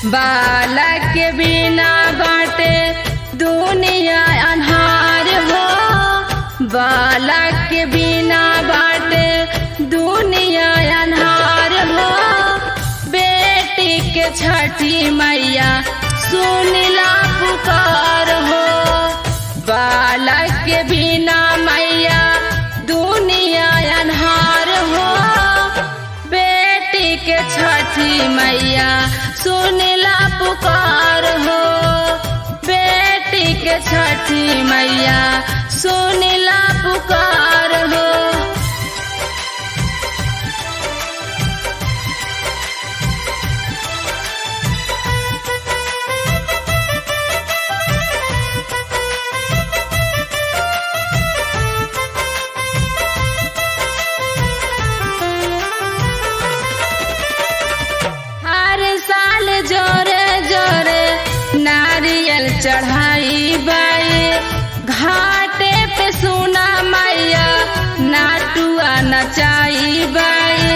बालक के बिना बाटे दुनिया अन्हार हो बालक के बिना बाटे दुनिया अन्हार हो बेटी के छठी मैया सुनला पुकार हो बालक के बिना मैया दुनिया अन्हार हो बेटी के छठी मैया सुनला पुकार हो बेटी के छठी मैया सुनला पुकार हो हर साल जोरे जोरे नारियल चढ़ाई बाई घाटे पे सुना मैया नाटुआ नचाई बाई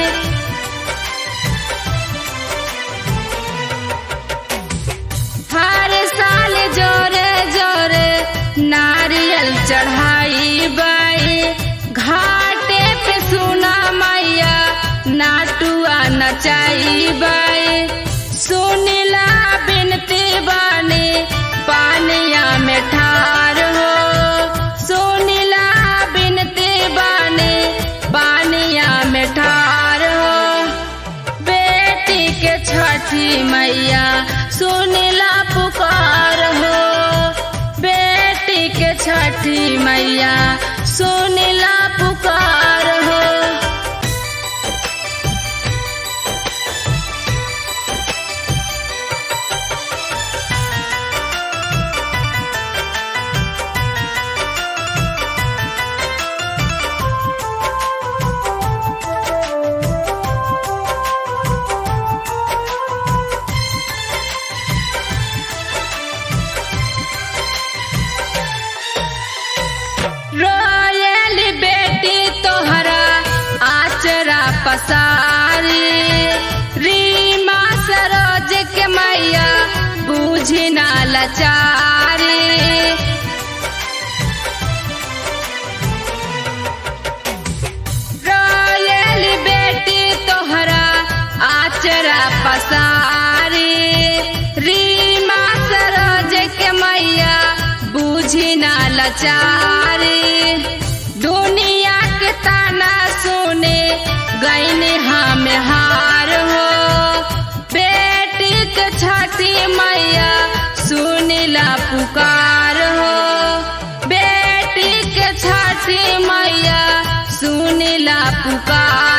हर साल जोरे जोरे नारियल चढ़ाई बाई घाटे पे सुना मैया नाटुआ नचाई बाई सुनिला बिनती बानी पानिया में ठार हो सुनिला बिनती बानी पानिया में ठार हो बेटी के छठी मैया सुनिला पुकार हो बेटी के छठी मैया सुनिला पुकार हो रोयल बेटी तोहरा आचरा पसारी रीमा सरोज के मैया बूझी ना लचारी रोयल बेटी तोहरा आचरा पसारी रीमा सरोज के मैया बूझी ना लाचारी दुनिया के ताना सुने गईने हम हार हो बेटी के छठी मैया सुनिला पुकार हो बेटी के छठी मैया सुनिला पुकार